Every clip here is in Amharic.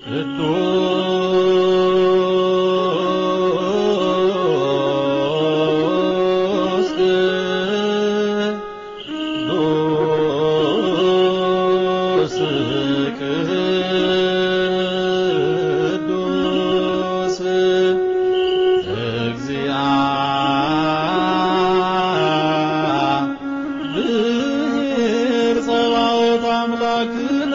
ቅዱስ ቅዱስ ቅዱስ እግዚአብሔር ጸባኦት አምላክነ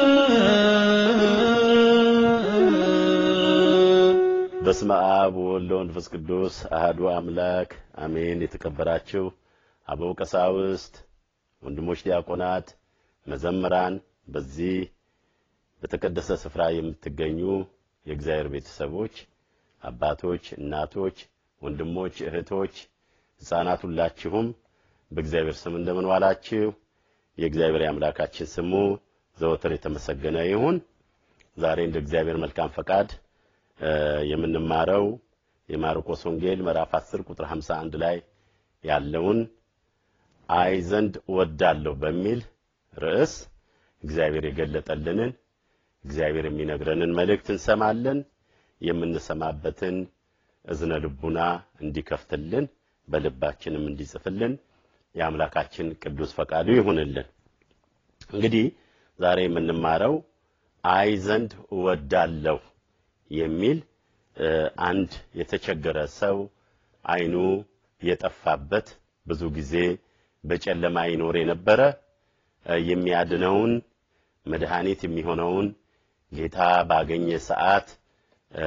በስመ አብ ወወልድ ወመንፈስ ቅዱስ አህዱ አምላክ አሜን። የተከበራችሁ አበው ቀሳውስት፣ ወንድሞች ዲያቆናት፣ መዘምራን፣ በዚህ በተቀደሰ ስፍራ የምትገኙ የእግዚአብሔር ቤተሰቦች፣ አባቶች፣ እናቶች፣ ወንድሞች፣ እህቶች፣ ሕፃናት ሁላችሁም በእግዚአብሔር ስም እንደምን ዋላችሁ? የእግዚአብሔር የአምላካችን ስሙ ዘወትር የተመሰገነ ይሁን። ዛሬ እንደ እግዚአብሔር መልካም ፈቃድ እ የምንማረው የማርቆስ ወንጌል ምዕራፍ 10 ቁጥር 51 ላይ ያለውን አይ ዘንድ እወዳለሁ በሚል ርዕስ እግዚአብሔር የገለጠልንን እግዚአብሔር የሚነግረንን መልእክት እንሰማለን። የምንሰማበትን እዝነ ልቡና እንዲከፍትልን በልባችንም እንዲጽፍልን የአምላካችን ቅዱስ ፈቃዱ ይሁንልን። እንግዲህ ዛሬ የምንማረው አይ ዘንድ እወዳለሁ የሚል እ አንድ የተቸገረ ሰው አይኑ የጠፋበት ብዙ ጊዜ በጨለማ ይኖር የነበረ እ የሚያድነውን መድኃኒት የሚሆነውን ጌታ ባገኘ ሰዓት እ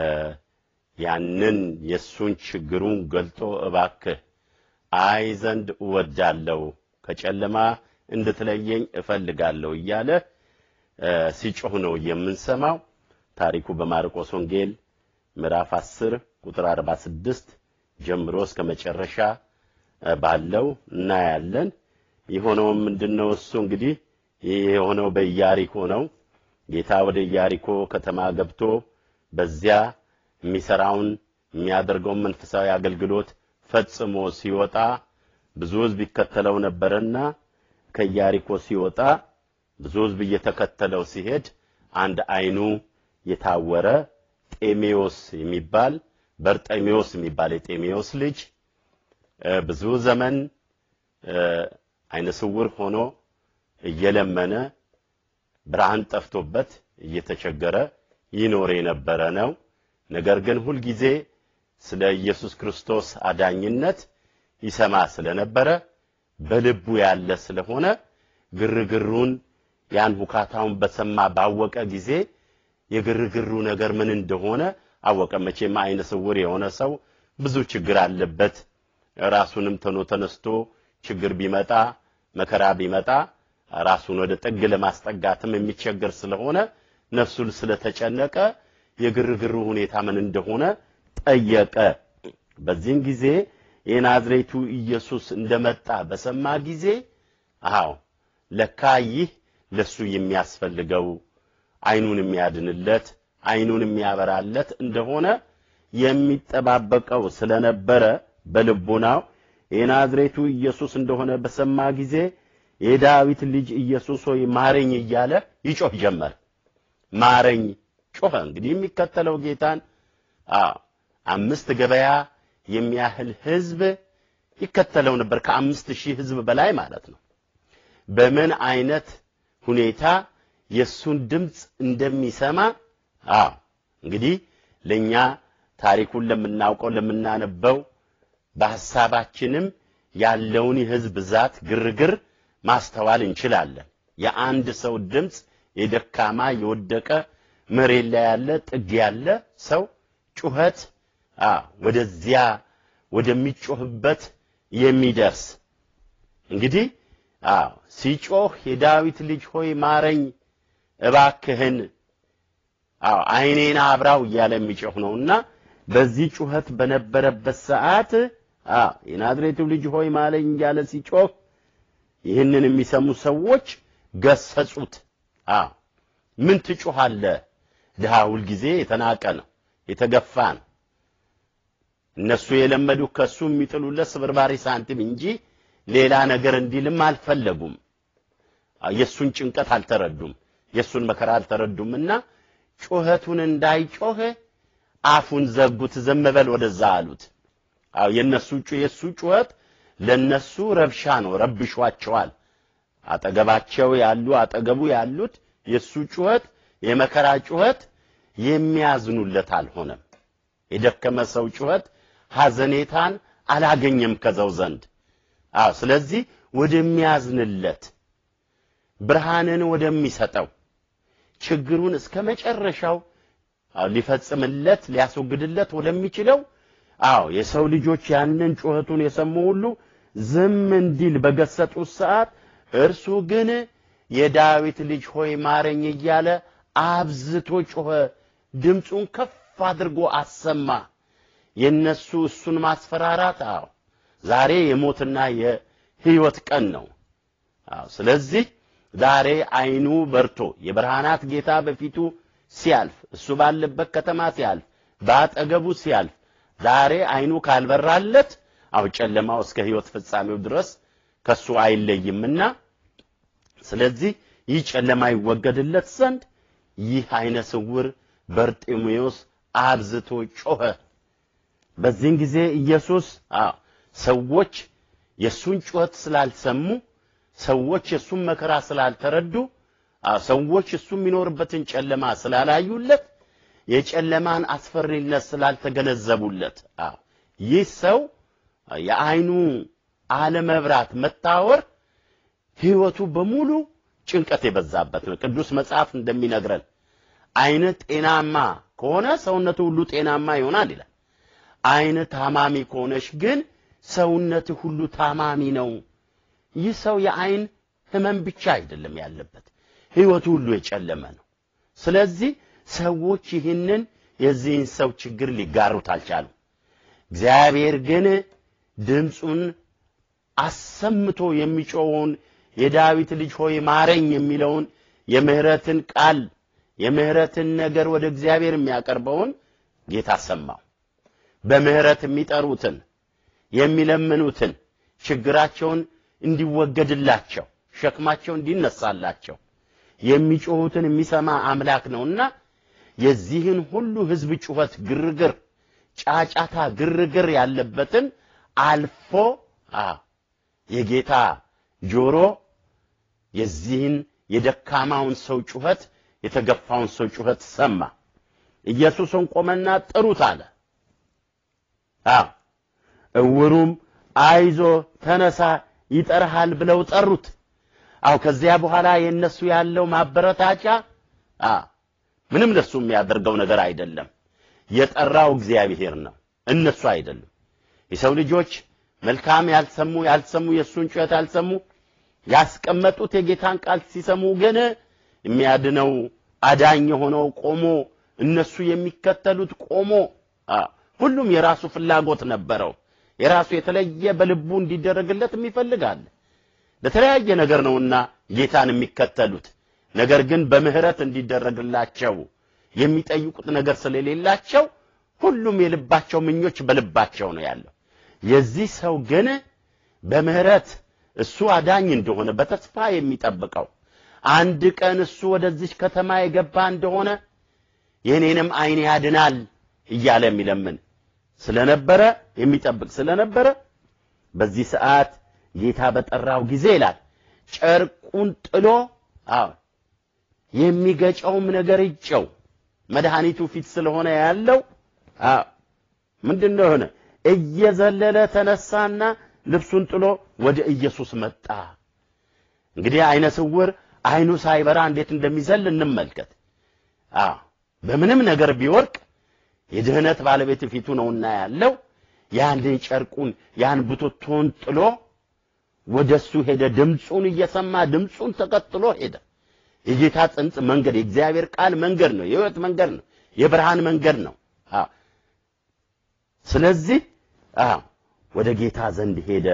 ያንን የእሱን ችግሩን ገልጦ እባክህ አይ ዘንድ እወዳለሁ ከጨለማ እንድትለየኝ እፈልጋለሁ እያለ እ ሲጮህ ነው የምንሰማው። ታሪኩ በማርቆስ ወንጌል ምዕራፍ 10 ቁጥር 46 ጀምሮ እስከ መጨረሻ እ ባለው እናያለን። የሆነውም ምንድነው? እሱ እንግዲህ ይህ የሆነው በኢያሪኮ ነው። ጌታ ወደ ኢያሪኮ ከተማ ገብቶ በዚያ የሚሰራውን የሚያደርገውን መንፈሳዊ አገልግሎት ፈጽሞ ሲወጣ ብዙ ሕዝብ ይከተለው ነበርና ከኢያሪኮ ሲወጣ ብዙ ሕዝብ እየተከተለው ሲሄድ አንድ አይኑ የታወረ ጤሜዎስ የሚባል በርጤሜዎስ የሚባል የጤሜዎስ ልጅ እ ብዙ ዘመን እ አይነ ስውር ሆኖ እየለመነ ብርሃን ጠፍቶበት እየተቸገረ ይኖር የነበረ ነው። ነገር ግን ሁልጊዜ ስለ ኢየሱስ ክርስቶስ አዳኝነት ይሰማ ስለነበረ በልቡ ያለ ስለሆነ ግርግሩን ያን ሁካታውን በሰማ ባወቀ ጊዜ የግርግሩ ነገር ምን እንደሆነ አወቀ። መቼም አይነ ስውር የሆነ ሰው ብዙ ችግር አለበት። ራሱንም ተኖ ተነስቶ ችግር ቢመጣ መከራ ቢመጣ ራሱን ወደ ጥግ ለማስጠጋትም የሚቸገር ስለሆነ ነፍሱን ስለተጨነቀ የግርግሩ ሁኔታ ምን እንደሆነ ጠየቀ። በዚህም ጊዜ የናዝሬቱ ኢየሱስ እንደመጣ በሰማ ጊዜ አዎ ለካ ይህ ለሱ የሚያስፈልገው አይኑን የሚያድንለት አይኑን የሚያበራለት እንደሆነ የሚጠባበቀው ስለነበረ በልቡናው የናዝሬቱ ኢየሱስ እንደሆነ በሰማ ጊዜ የዳዊት ልጅ ኢየሱስ ሆይ ማረኝ እያለ ይጮህ ጀመር። ማረኝ ጮኸ። እንግዲህ የሚከተለው ጌታን አዎ አምስት ገበያ የሚያህል ህዝብ ይከተለው ነበር። ከአምስት ሺህ ህዝብ በላይ ማለት ነው። በምን አይነት ሁኔታ የእሱን ድምፅ እንደሚሰማ አዎ እንግዲህ ለእኛ ታሪኩን ለምናውቀው ለምናነበው በሐሳባችንም ያለውን የህዝብ ብዛት ግርግር ማስተዋል እንችላለን። የአንድ ሰው ድምፅ የደካማ የወደቀ መሬት ላይ ያለ ጥግ ያለ ሰው ጩኸት አ ወደዚያ ወደሚጮህበት የሚደርስ እንግዲህ አዎ ሲጮህ የዳዊት ልጅ ሆይ ማረኝ እባክህን አዎ አይኔን አብራው እያለ የሚጮህ ነውና በዚህ ጩኸት በነበረበት ሰዓት አዎ የናዝሬቱ ልጅ ሆይ ማረኝ እያለ ሲጮህ ይህንን የሚሰሙ ሰዎች ገሰጹት። አዎ ምን ትጮኻለህ? ድሃ ሁልጊዜ የተናቀ ነው፣ የተገፋ ነው። እነሱ የለመዱ ከሱ የሚጥሉለት ስብርባሪ ሳንቲም እንጂ ሌላ ነገር እንዲልም አልፈለጉም። የሱን ጭንቀት አልተረዱም፣ የሱን መከራ አልተረዱምና ጩኸቱን እንዳይጮህ አፉን ዘጉት፣ ዝም በል ወደዛ አሉት። አዎ የነሱ የሱ ጩኸት ለነሱ ረብሻ ነው፣ ረብሿቸዋል። አጠገባቸው ያሉ አጠገቡ ያሉት የሱ ጩኸት የመከራ ጩኸት የሚያዝኑለት አልሆነም። የደከመ ሰው ጩኸት ሐዘኔታን አላገኘም ከዘው ዘንድ። አዎ ስለዚህ ወደሚያዝንለት ብርሃንን ወደሚሰጠው ችግሩን እስከ መጨረሻው አዎ ሊፈጽምለት ሊያስወግድለት ወደሚችለው አዎ የሰው ልጆች ያንን ጩኸቱን የሰሙ ሁሉ ዝም እንዲል በገሰጡት ሰዓት እርሱ ግን የዳዊት ልጅ ሆይ ማረኝ እያለ አብዝቶ ጮኸ። ድምፁን ከፍ አድርጎ አሰማ። የነሱ እሱን ማስፈራራት አዎ ዛሬ የሞትና የሕይወት ቀን ነው። አዎ ስለዚህ ዛሬ አይኑ በርቶ የብርሃናት ጌታ በፊቱ ሲያልፍ እሱ ባለበት ከተማ ሲያልፍ በአጠገቡ ሲያልፍ ዛሬ አይኑ ካልበራለት አው ጨለማው እስከ ሕይወት ፍጻሜው ድረስ ከሱ አይለይምና ስለዚህ ይህ ጨለማ ይወገድለት ዘንድ ይህ አይነ ስውር በርጤሜዎስ አብዝቶ ጮኸ። በዚህን ጊዜ ኢየሱስ አዎ ሰዎች የሱን ጩኸት ስላልሰሙ ሰዎች የሱን መከራ ስላልተረዱ አዎ ሰዎች እሱ የሚኖርበትን ጨለማ ስላላዩለት የጨለማን አስፈሪነት ስላልተገነዘቡለት አዎ ይህ ሰው የአይኑ አለመብራት መታወር ህይወቱ በሙሉ ጭንቀት የበዛበት ነው። ቅዱስ መጽሐፍ እንደሚነግረን አይን ጤናማ ከሆነ ሰውነቱ ሁሉ ጤናማ ይሆናል ይላል። አይን ታማሚ ከሆነች ግን ሰውነት ሁሉ ታማሚ ነው። ይህ ሰው የአይን ህመም ብቻ አይደለም ያለበት፣ ህይወቱ ሁሉ የጨለመ ነው። ስለዚህ ሰዎች ይህንን የዚህን ሰው ችግር ሊጋሩት አልቻሉም። እግዚአብሔር ግን ድምፁን አሰምቶ የሚጮኸውን የዳዊት ልጅ ሆይ ማረኝ የሚለውን የምህረትን ቃል የምህረትን ነገር ወደ እግዚአብሔር የሚያቀርበውን ጌታ ሰማው። በምህረት የሚጠሩትን የሚለምኑትን ችግራቸውን እንዲወገድላቸው ሸክማቸው እንዲነሳላቸው የሚጮሁትን የሚሰማ አምላክ ነውና የዚህን ሁሉ ህዝብ ጩኸት፣ ግርግር፣ ጫጫታ፣ ግርግር ያለበትን አልፎ የጌታ ጆሮ የዚህን የደካማውን ሰው ጩኸት የተገፋውን ሰው ጩኸት ሰማ። ኢየሱስን ቆመና ጥሩት አለ። አዎ እውሩም አይዞ ተነሳ ይጠራሃል ብለው ጠሩት። አው ከዚያ በኋላ የነሱ ያለው ማበረታቻ አ ምንም ለሱ የሚያደርገው ነገር አይደለም። የጠራው እግዚአብሔር ነው፣ እነሱ አይደሉም። የሰው ልጆች መልካም ያልሰሙ ያልሰሙ የእሱን ጩኸት ያልሰሙ ያስቀመጡት የጌታን ቃል ሲሰሙ ግን የሚያድነው አዳኝ የሆነው ቆሞ እነሱ የሚከተሉት ቆሞ ሁሉም የራሱ ፍላጎት ነበረው። የራሱ የተለየ በልቡ እንዲደረግለት ይፈልጋል። ለተለያየ ነገር ነውና ጌታን የሚከተሉት። ነገር ግን በምህረት እንዲደረግላቸው የሚጠይቁት ነገር ስለሌላቸው ሁሉም የልባቸው ምኞች በልባቸው ነው ያለው። የዚህ ሰው ግን በምህረት እሱ አዳኝ እንደሆነ በተስፋ የሚጠብቀው አንድ ቀን እሱ ወደዚች ከተማ የገባ እንደሆነ የኔንም ዓይን ያድናል እያለ የሚለምን ስለነበረ የሚጠብቅ ስለነበረ በዚህ ሰዓት ጌታ በጠራው ጊዜ ይላል ጨርቁን ጥሎ አዎ የሚገጨውም ነገር ይጨው መድኃኒቱ ፊት ስለሆነ ያለው አዎ ምንድነው ሆነ እየዘለለ ተነሳና ልብሱን ጥሎ ወደ ኢየሱስ መጣ። እንግዲህ አይነ ስውር አይኑ ሳይበራ እንዴት እንደሚዘል እንመልከት። አዎ በምንም ነገር ቢወርቅ የድህነት ባለቤት ፊቱ ነውና ያለው ያንን ጨርቁን ያን ቡትቶን ጥሎ ወደሱ ሄደ። ድምፁን እየሰማ ድምፁን ተከትሎ ሄደ። የጌታ ጽንጽ መንገድ የእግዚአብሔር ቃል መንገድ ነው። የሕይወት መንገድ ነው። የብርሃን መንገድ ነው። አዎ ስለዚህ አዎ ወደ ጌታ ዘንድ ሄደ።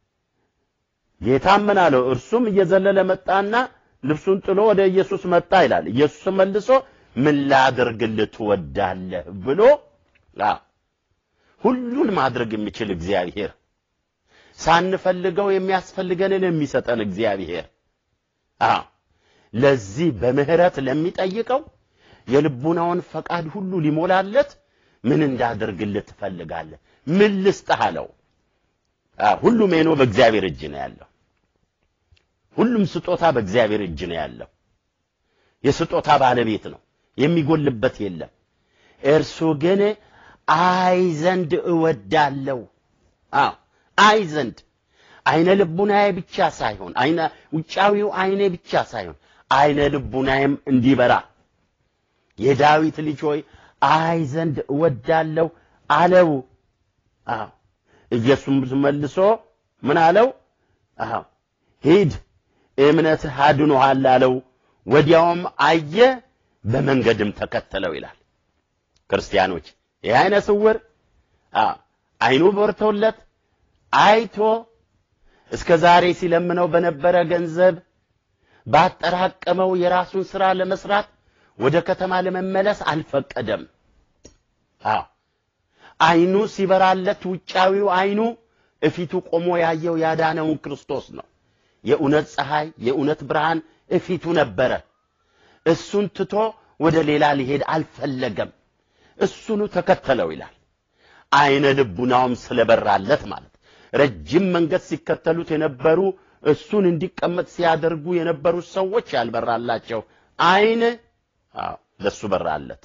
ጌታም ምን አለው? እርሱም እየዘለለ መጣና ልብሱን ጥሎ ወደ ኢየሱስ መጣ ይላል። ኢየሱስ መልሶ ምን ላድርግልህ ትወዳለህ ብሎ አዎ ሁሉን ማድረግ የሚችል እግዚአብሔር ሳንፈልገው የሚያስፈልገንን የሚሰጠን እግዚአብሔር አዎ ለዚህ በምህረት ለሚጠይቀው የልቡናውን ፈቃድ ሁሉ ሊሞላለት ምን እንዳደርግልህ ትፈልጋለህ? ምን ልስጥህ አለው። አ ሁሉም ሜኖ በእግዚአብሔር እጅ ነው ያለው። ሁሉም ስጦታ በእግዚአብሔር እጅ ነው ያለው። የስጦታ ባለቤት ነው፣ የሚጎልበት የለም። እርሱ ግን አይ ዘንድ እወዳለሁ። አዎ አይ ዘንድ አይነ ልቡናዬ ብቻ ሳይሆን አይነ ውጫዊው አይኔ ብቻ ሳይሆን አይነ ልቡናዬም እንዲበራ የዳዊት ልጅ ሆይ አይ ዘንድ እወዳለሁ አለው። አዎ ኢየሱስ መልሶ ምን አለው? አዎ ሂድ እምነትህ አድኖሃል አለው። ወዲያውም አየ፣ በመንገድም ተከተለው ይላል። ክርስቲያኖች ይህ አይነ ስውር አዎ አይኑ በርቶለት አይቶ እስከ ዛሬ ሲለምነው በነበረ ገንዘብ ባጠራቀመው የራሱን ሥራ ለመስራት ወደ ከተማ ለመመለስ አልፈቀደም። አዎ አይኑ ሲበራለት ውጫዊው አይኑ እፊቱ ቆሞ ያየው ያዳነውን ክርስቶስ ነው። የእውነት ፀሐይ፣ የእውነት ብርሃን እፊቱ ነበረ። እሱን ትቶ ወደ ሌላ ሊሄድ አልፈለገም። እሱኑ ተከተለው ይላል። አይነ ልቡናውም ስለበራለት ማለት ረጅም መንገድ ሲከተሉት የነበሩ እሱን እንዲቀመጥ ሲያደርጉ የነበሩ ሰዎች ያልበራላቸው አይን አዎ ለሱ በራለት።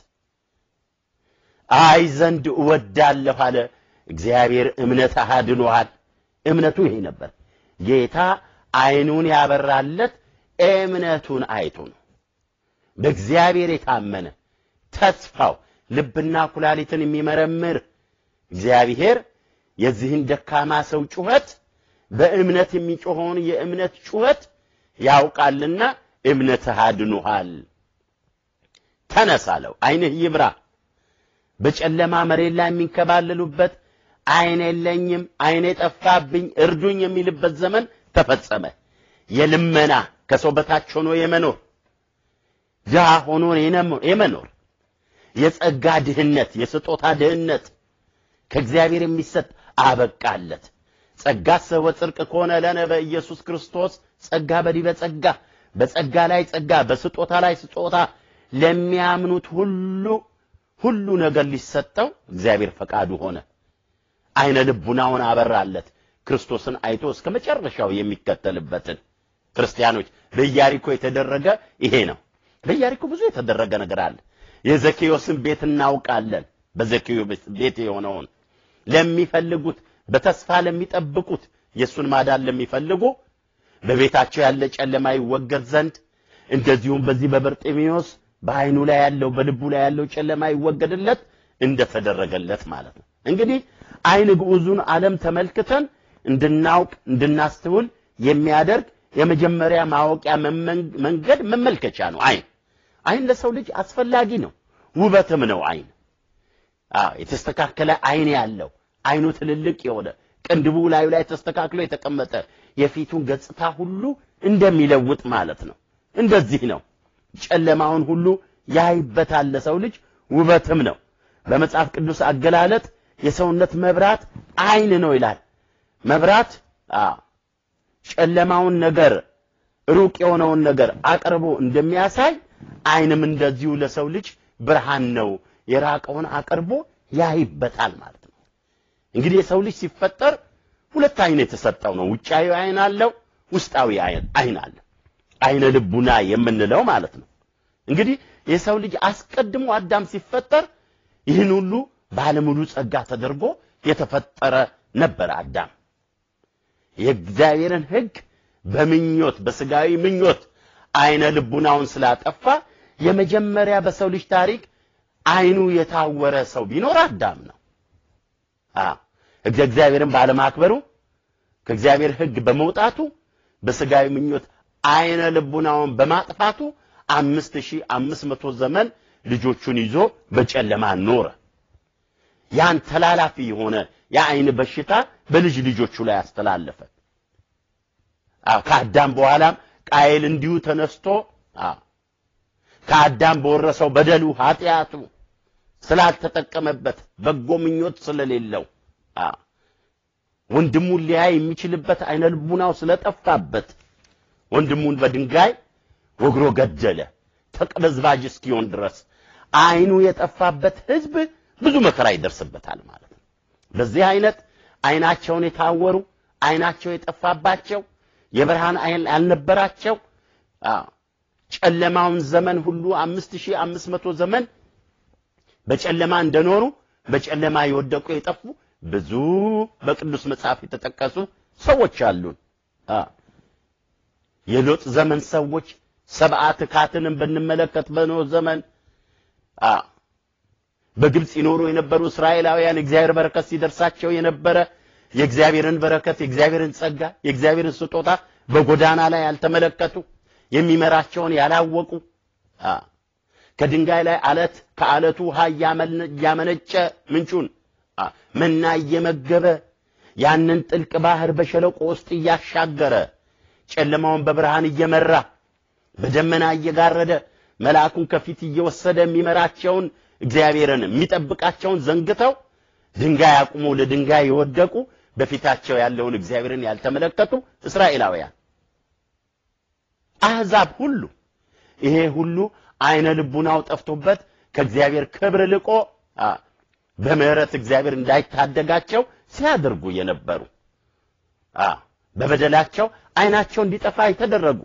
አይ ዘንድ እወዳለሁ አለ። እግዚአብሔር እምነት አድኖሃል። እምነቱ ይሄ ነበር። ጌታ አይኑን ያበራለት እምነቱን አይቶ ነው። በእግዚአብሔር የታመነ ተስፋው ልብና ኩላሊትን የሚመረምር እግዚአብሔር የዚህን ደካማ ሰው ጩኸት በእምነት የሚጮኸውን የእምነት ጩኸት ያውቃልና እምነትህ አድኖሃል። ተነስ አለው። ዓይንህ ይብራ። በጨለማ መሬት ላይ የሚንከባለሉበት ዓይን የለኝም፣ ዓይኔ ጠፋብኝ፣ እርዱኝ የሚልበት ዘመን ተፈጸመ። የልመና ከሰው በታች ሆኖ የመኖር ድሃ ሆኖ የመኖር የጸጋ ድህነት፣ የስጦታ ድህነት ከእግዚአብሔር የሚሰጥ አበቃለት። ጸጋ ሰወ ጽድቅ ከሆነ ለነ በኢየሱስ ክርስቶስ ጸጋ በዲበ ጸጋ፣ በጸጋ ላይ ጸጋ፣ በስጦታ ላይ ስጦታ ለሚያምኑት ሁሉ ሁሉ ነገር ሊሰጠው እግዚአብሔር ፈቃዱ ሆነ። አይነ ልቡናውን አበራለት። ክርስቶስን አይቶ እስከ መጨረሻው የሚከተልበትን ክርስቲያኖች በኢያሪኮ የተደረገ ይሄ ነው። በኢያሪኮ ብዙ የተደረገ ነገር አለ። የዘኬዎስን ቤት እናውቃለን። በዘኬዎስ ቤት የሆነውን ለሚፈልጉት በተስፋ ለሚጠብቁት የእሱን ማዳን ለሚፈልጉ በቤታቸው ያለ ጨለማ ይወገድ ዘንድ እንደዚሁም በዚህ በበርጤሜዎስ በአይኑ ላይ ያለው በልቡ ላይ ያለው ጨለማ ይወገድለት እንደተደረገለት ማለት ነው። እንግዲህ አይን ግዑዙን ዓለም ተመልክተን እንድናውቅ እንድናስተውል የሚያደርግ የመጀመሪያ ማወቂያ መንገድ መመልከቻ ነው። አይን አይን ለሰው ልጅ አስፈላጊ ነው፣ ውበትም ነው። አይን አዎ የተስተካከለ አይን ያለው አይኑ ትልልቅ የሆነ ቅንድቡ ላዩ ላይ ተስተካክሎ የተቀመጠ የፊቱን ገጽታ ሁሉ እንደሚለውጥ ማለት ነው። እንደዚህ ነው። ጨለማውን ሁሉ ያይበታል። ለሰው ልጅ ውበትም ነው። በመጽሐፍ ቅዱስ አገላለጥ የሰውነት መብራት አይን ነው ይላል። መብራት አዎ ጨለማውን ነገር ሩቅ የሆነውን ነገር አቅርቦ እንደሚያሳይ አይንም እንደዚሁ ለሰው ልጅ ብርሃን ነው። የራቀውን አቅርቦ ያይበታል ማለት ነው። እንግዲህ የሰው ልጅ ሲፈጠር ሁለት አይን የተሰጠው ነው። ውጫዊ አይን አለው፣ ውስጣዊ አይን አለ። አይነ ልቡና የምንለው ማለት ነው። እንግዲህ የሰው ልጅ አስቀድሞ አዳም ሲፈጠር ይህን ሁሉ ባለሙሉ ጸጋ ተደርጎ የተፈጠረ ነበር። አዳም የእግዚአብሔርን ሕግ በምኞት በስጋዊ ምኞት አይነ ልቡናውን ስላጠፋ የመጀመሪያ በሰው ልጅ ታሪክ አይኑ የታወረ ሰው ቢኖር አዳም ነው። አዎ እግዚአብሔርን ባለማክበሩ ከእግዚአብሔር ሕግ በመውጣቱ በስጋዊ ምኞት አይነ ልቡናውን በማጥፋቱ አምስት ሺህ አምስት መቶ ዘመን ልጆቹን ይዞ በጨለማ ኖረ። ያን ተላላፊ የሆነ የአይን በሽታ በልጅ ልጆቹ ላይ አስተላለፈ። አዎ ከአዳም በኋላም ቃየል እንዲሁ ተነስቶ አዎ ከአዳም በወረሰው በደሉ ኃጢአቱ ስላልተጠቀመበት በጎ ምኞት ስለሌለው አዎ ወንድሙን ሊያይ የሚችልበት አይነ ልቡናው ስለጠፋበት ወንድሙን በድንጋይ ወግሮ ገደለ። ተቅበዝባዥ እስኪሆን ድረስ አይኑ የጠፋበት ህዝብ ብዙ መከራ ይደርስበታል ማለት ነው። በዚህ አይነት አይናቸውን የታወሩ አይናቸው የጠፋባቸው የብርሃን አይን ያልነበራቸው አዎ ጨለማውን ዘመን ሁሉ አምስት ሺህ አምስት መቶ ዘመን በጨለማ እንደኖሩ በጨለማ የወደቁ የጠፉ ብዙ በቅዱስ መጽሐፍ የተጠቀሱ ሰዎች አሉን። አዎ የሎጥ ዘመን ሰዎች ሰብአ ትካትንም ብንመለከት በኖህ ዘመን አዎ በግብፅ ይኖሩ የነበሩ እስራኤላውያን የእግዚአብሔር በረከት ሲደርሳቸው የነበረ የእግዚአብሔርን በረከት የእግዚአብሔርን ጸጋ የእግዚአብሔርን ስጦታ በጎዳና ላይ ያልተመለከቱ የሚመራቸውን ያላወቁ አዎ ከድንጋይ ላይ አለት ከአለቱ ውሃ እያመነጨ ምንጩን መና እየመገበ ያንን ጥልቅ ባህር በሸለቆ ውስጥ እያሻገረ ጨለማውን በብርሃን እየመራ በደመና እየጋረደ መልአኩን ከፊት እየወሰደ የሚመራቸውን እግዚአብሔርን የሚጠብቃቸውን ዘንግተው ድንጋይ አቁሞ ለድንጋይ የወደቁ በፊታቸው ያለውን እግዚአብሔርን ያልተመለከቱ እስራኤላውያን አሕዛብ ሁሉ ይሄ ሁሉ አይነ ልቡናው ጠፍቶበት ከእግዚአብሔር ክብር ልቆ በምህረት እግዚአብሔር እንዳይታደጋቸው ሲያደርጉ የነበሩ በበደላቸው አይናቸው እንዲጠፋ የተደረጉ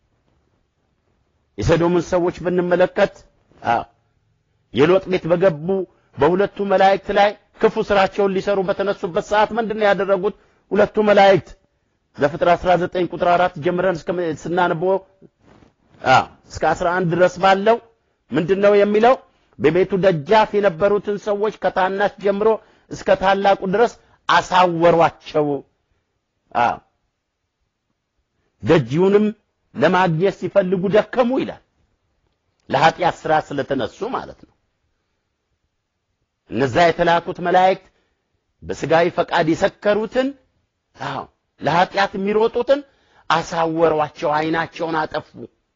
የሰዶምን ሰዎች ብንመለከት የሎጥ ቤት በገቡ በሁለቱ መላእክት ላይ ክፉ ስራቸውን ሊሰሩ በተነሱበት ሰዓት ምንድን ነው ያደረጉት? ሁለቱ መላእክት ዘፍጥረት 19 ቁጥር 4 ጀምረን እስከ ስናነበው እስከ 11 ድረስ ባለው ምንድነው የሚለው? በቤቱ ደጃፍ የነበሩትን ሰዎች ከታናሽ ጀምሮ እስከ ታላቁ ድረስ አሳወሯቸው። ደጅውንም ለማግኘት ሲፈልጉ ደከሙ ይላል። ለኃጢአት ስራ ስለተነሱ ማለት ነው። እነዛ የተላኩት መላእክት በስጋዊ ፈቃድ የሰከሩትን አዎ ለኃጢአት የሚሮጡትን አሳወሯቸው፣ አይናቸውን አጠፉ።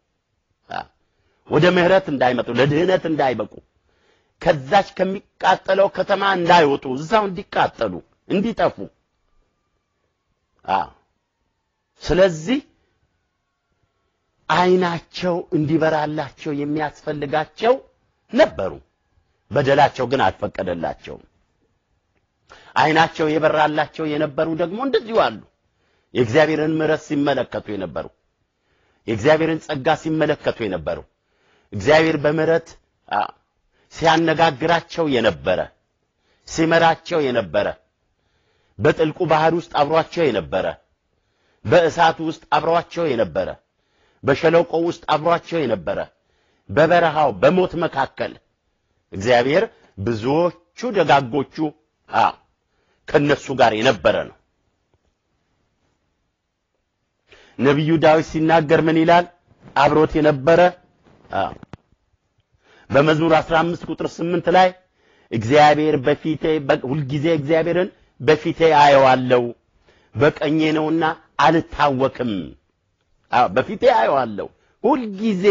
ወደ ምህረት እንዳይመጡ ለድህነት እንዳይበቁ ከዛች ከሚቃጠለው ከተማ እንዳይወጡ እዛው እንዲቃጠሉ እንዲጠፉ አዎ ስለዚህ አይናቸው እንዲበራላቸው የሚያስፈልጋቸው ነበሩ። በደላቸው ግን አልፈቀደላቸውም። አይናቸው የበራላቸው የነበሩ ደግሞ እንደዚሁ አሉ። የእግዚአብሔርን ምሕረት ሲመለከቱ የነበሩ የእግዚአብሔርን ጸጋ ሲመለከቱ የነበሩ እግዚአብሔር በምሕረት ሲያነጋግራቸው የነበረ ሲመራቸው የነበረ በጥልቁ ባህር ውስጥ አብሯቸው የነበረ በእሳቱ ውስጥ አብሯቸው የነበረ በሸለቆ ውስጥ አብሯቸው የነበረ በበረሃው በሞት መካከል እግዚአብሔር ብዙዎቹ ደጋጎቹ አ ከነሱ ጋር የነበረ ነው። ነቢዩ ዳዊት ሲናገር ምን ይላል? አብሮት የነበረ አ በመዝሙር 15 ቁጥር 8 ላይ እግዚአብሔር በፊቴ ሁልጊዜ እግዚአብሔርን በፊቴ አየዋለሁ በቀኜ ነውና አልታወክም። አዎ በፊቴ አየዋለሁ ሁልጊዜ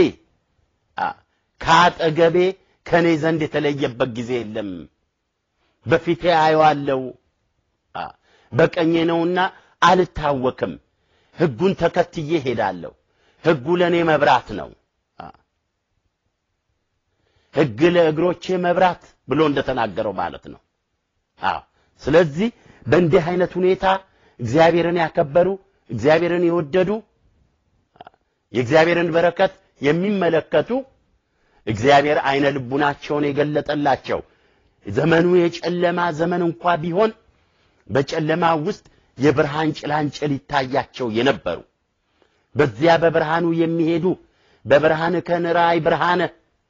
ከአጠገቤ ከኔ ዘንድ የተለየበት ጊዜ የለም። በፊቴ አየዋለሁ በቀኜ ነውና አልታወክም። ሕጉን ተከትዬ ሄዳለሁ። ሕጉ ለእኔ መብራት ነው። ሕግ ለእግሮቼ መብራት ብሎ እንደተናገረው ማለት ነው። አዎ ስለዚህ በእንዲህ አይነት ሁኔታ እግዚአብሔርን ያከበሩ እግዚአብሔርን የወደዱ የእግዚአብሔርን በረከት የሚመለከቱ እግዚአብሔር አይነ ልቡናቸውን የገለጠላቸው ዘመኑ የጨለማ ዘመን እንኳ ቢሆን በጨለማ ውስጥ የብርሃን ጭላንጭል ይታያቸው የነበሩ በዚያ በብርሃኑ የሚሄዱ በብርሃን ከንራይ ብርሃነ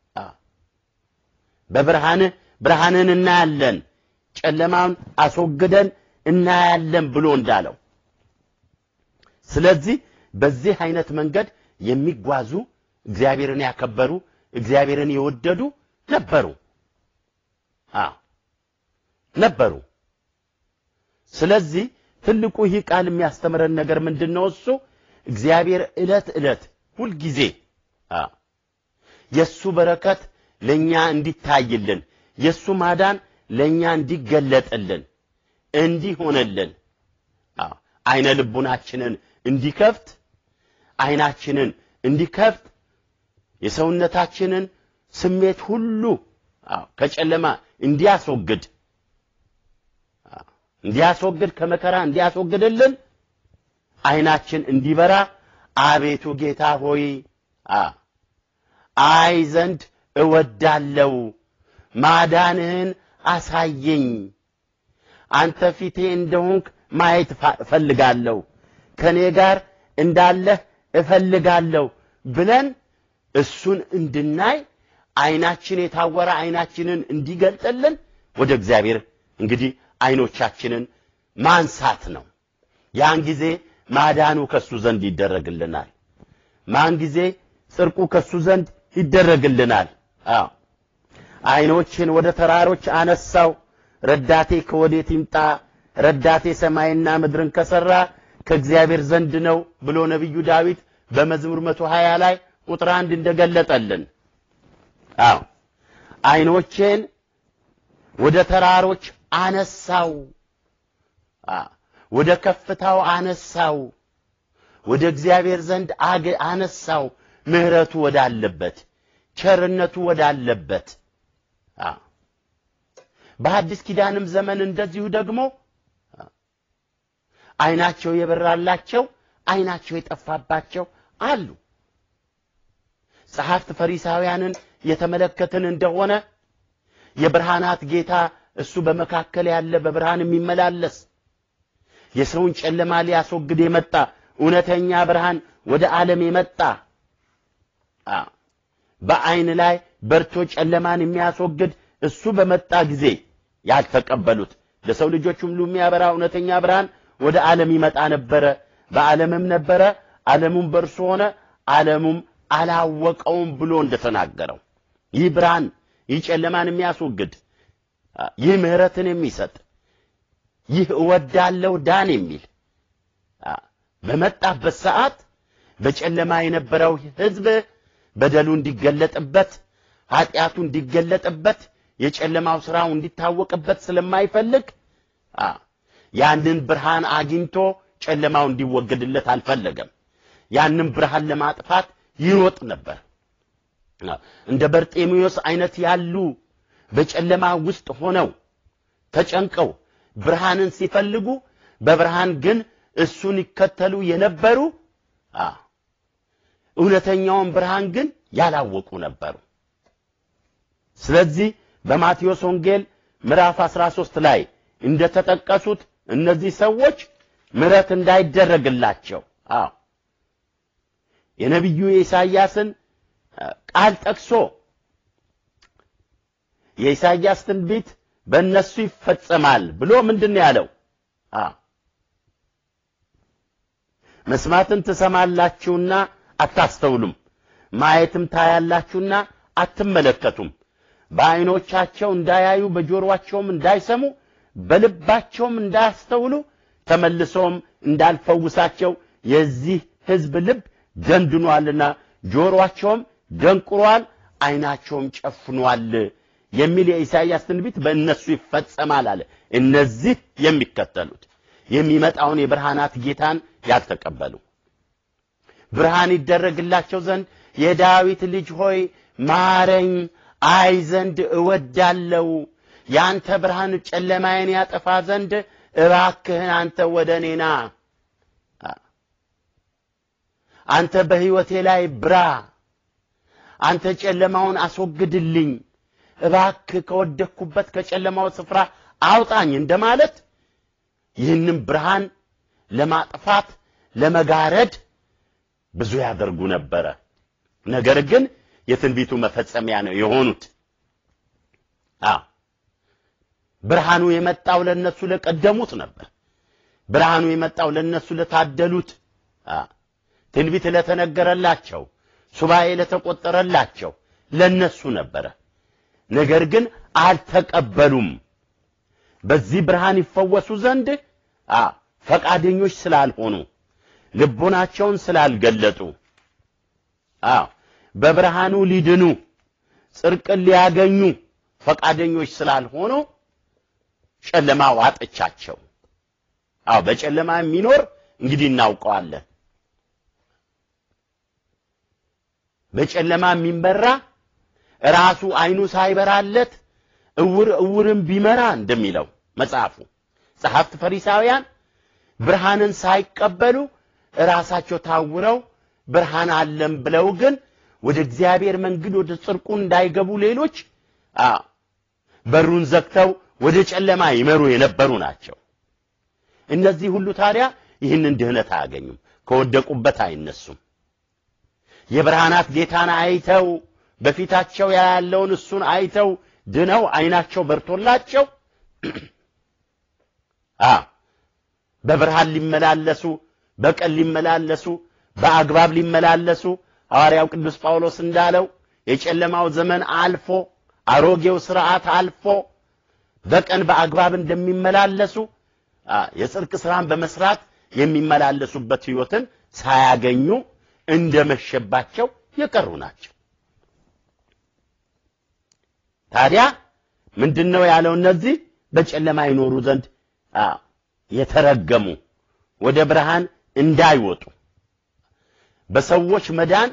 በብርሃን ብርሃንን እናያለን ጨለማውን አስወግደን እናያለን ብሎ እንዳለው ስለዚህ በዚህ አይነት መንገድ የሚጓዙ እግዚአብሔርን ያከበሩ እግዚአብሔርን የወደዱ ነበሩ። አዎ ነበሩ። ስለዚህ ትልቁ ይህ ቃል የሚያስተምረን ነገር ምንድን ነው? እሱ እግዚአብሔር ዕለት ዕለት ሁልጊዜ አዎ የእሱ በረከት ለእኛ እንዲታይልን የእሱ ማዳን ለእኛ እንዲገለጥልን እንዲሆነልን አዎ አይነ ልቡናችንን እንዲከፍት አይናችንን እንዲከፍት የሰውነታችንን ስሜት ሁሉ አዎ ከጨለማ እንዲያስወግድ አዎ እንዲያስወግድ ከመከራ እንዲያስወግድልን አይናችን እንዲበራ አቤቱ ጌታ ሆይ አ አይ ዘንድ እወዳለው ማዳንህን አሳየኝ አንተ ፊቴ እንደሆንክ ማየት እፈልጋለሁ ከኔ ጋር እንዳለህ እፈልጋለሁ ብለን እሱን እንድናይ አይናችን የታወረ አይናችንን እንዲገልጥልን ወደ እግዚአብሔር እንግዲህ አይኖቻችንን ማንሳት ነው። ያን ጊዜ ማዳኑ ከሱ ዘንድ ይደረግልናል። ማን ጊዜ ጽድቁ ከሱ ዘንድ ይደረግልናል። አዎ አይኖችን ወደ ተራሮች አነሳው፣ ረዳቴ ከወዴት ይምጣ? ረዳቴ ሰማይና ምድርን ከሰራ ከእግዚአብሔር ዘንድ ነው ብሎ ነቢዩ ዳዊት በመዝሙር 120 ላይ ቁጥር አንድ እንደገለጠልን አዎ አይኖቼን ወደ ተራሮች አነሳው፣ ወደ ከፍታው አነሳው፣ ወደ እግዚአብሔር ዘንድ አነሳው፣ ምሕረቱ ወዳለበት ቸርነቱ ወዳለበት። በአዲስ ኪዳንም ዘመን እንደዚሁ ደግሞ አይናቸው የበራላቸው አይናቸው የጠፋባቸው አሉ። ጸሐፍት ፈሪሳውያንን የተመለከትን እንደሆነ የብርሃናት ጌታ እሱ በመካከል ያለ በብርሃን የሚመላለስ የሰውን ጨለማ ሊያስወግድ የመጣ እውነተኛ ብርሃን ወደ ዓለም የመጣ በአይን ላይ በርቶ ጨለማን የሚያስወግድ እሱ በመጣ ጊዜ ያልተቀበሉት ለሰው ልጆች ሁሉ የሚያበራ እውነተኛ ብርሃን ወደ ዓለም ይመጣ ነበረ። በዓለምም ነበረ፣ ዓለሙም በእርሱ ሆነ፣ ዓለሙም አላወቀውም ብሎ እንደተናገረው ይህ ብርሃን ይህ ጨለማን የሚያስወግድ ይህ ምሕረትን የሚሰጥ ይህ እወዳለሁ ዳን የሚል በመጣበት ሰዓት በጨለማ የነበረው ሕዝብ በደሉ እንዲገለጥበት ኃጢአቱ እንዲገለጥበት የጨለማው ስራው እንዲታወቅበት ስለማይፈልግ ያንን ብርሃን አግኝቶ ጨለማው እንዲወገድለት አልፈለገም። ያንን ብርሃን ለማጥፋት ይሮጥ ነበር። እንደ በርጤሜዎስ አይነት ያሉ በጨለማ ውስጥ ሆነው ተጨንቀው ብርሃንን ሲፈልጉ በብርሃን ግን እሱን ይከተሉ የነበሩ እውነተኛውን ብርሃን ግን ያላወቁ ነበሩ። ስለዚህ በማቴዎስ ወንጌል ምዕራፍ 13 ላይ እንደተጠቀሱት እነዚህ ሰዎች ምሕረት እንዳይደረግላቸው አዎ የነቢዩ የኢሳይያስን ቃል ጠቅሶ የኢሳይያስ ትንቢት በእነሱ ይፈጸማል ብሎ ምንድን ነው ያለው? አዎ መስማትን ትሰማላችሁና አታስተውሉም፣ ማየትም ታያላችሁና አትመለከቱም። በዓይኖቻቸው እንዳያዩ በጆሮአቸውም እንዳይሰሙ በልባቸውም እንዳያስተውሉ ተመልሶም እንዳልፈውሳቸው የዚህ ሕዝብ ልብ ደንድኗልና ጆሮአቸውም ደንቁሯል፣ ዓይናቸውም ጨፍኗል የሚል የኢሳይያስ ትንቢት በእነሱ ይፈጸማል አለ። እነዚህ የሚከተሉት የሚመጣውን የብርሃናት ጌታን ያልተቀበሉ ብርሃን ይደረግላቸው ዘንድ የዳዊት ልጅ ሆይ ማረኝ፣ አይ ዘንድ እወዳለው ያንተ ብርሃን ጨለማዬን ያጠፋ ዘንድ እባክህን አንተ ወደ እኔ ና። አንተ በሕይወቴ ላይ ብራ፣ አንተ ጨለማውን አስወግድልኝ፣ እባክህ ከወደቅኩበት ከጨለማው ስፍራ አውጣኝ እንደማለት ይህንም ብርሃን ለማጥፋት ለመጋረድ ብዙ ያደርጉ ነበረ። ነገር ግን የትንቢቱ መፈጸሚያ ነው የሆኑት። አዎ ብርሃኑ የመጣው ለነሱ ለቀደሙት ነበር። ብርሃኑ የመጣው ለነሱ ለታደሉት፣ ትንቢት ለተነገረላቸው፣ ሱባኤ ለተቆጠረላቸው ለነሱ ነበረ። ነገር ግን አልተቀበሉም። በዚህ ብርሃን ይፈወሱ ዘንድ ፈቃደኞች ስላልሆኑ ልቦናቸውን ስላልገለጡ አዎ በብርሃኑ ሊድኑ ጽድቅን ሊያገኙ ፈቃደኞች ስላልሆኑ ጨለማ ዋጠቻቸው። አዎ በጨለማ የሚኖር እንግዲህ እናውቀዋለን። በጨለማ የሚመራ ራሱ አይኑ ሳይበራለት እውር እውርን ቢመራ እንደሚለው መጽሐፉ ጸሐፍት ፈሪሳውያን ብርሃንን ሳይቀበሉ ራሳቸው ታውረው ብርሃን አለም ብለው ግን ወደ እግዚአብሔር መንገድ ወደ ጽድቁ እንዳይገቡ ሌሎች አ በሩን ዘግተው ወደ ጨለማ ይመሩ የነበሩ ናቸው። እነዚህ ሁሉ ታዲያ ይህንን ድህነት አያገኙም፣ ከወደቁበት አይነሱም። የብርሃናት ጌታን አይተው በፊታቸው ያለውን እሱን አይተው ድነው አይናቸው በርቶላቸው አ በብርሃን ሊመላለሱ በቀን ሊመላለሱ በአግባብ ሊመላለሱ ሐዋርያው ቅዱስ ጳውሎስ እንዳለው የጨለማው ዘመን አልፎ አሮጌው ስርዓት አልፎ በቀን በአግባብ እንደሚመላለሱ የጽድቅ ስራን በመስራት የሚመላለሱበት ህይወትን ሳያገኙ እንደመሸባቸው የቀሩ ናቸው። ታዲያ ምንድነው ያለው? እነዚህ በጨለማ ይኖሩ ዘንድ የተረገሙ ወደ ብርሃን እንዳይወጡ በሰዎች መዳን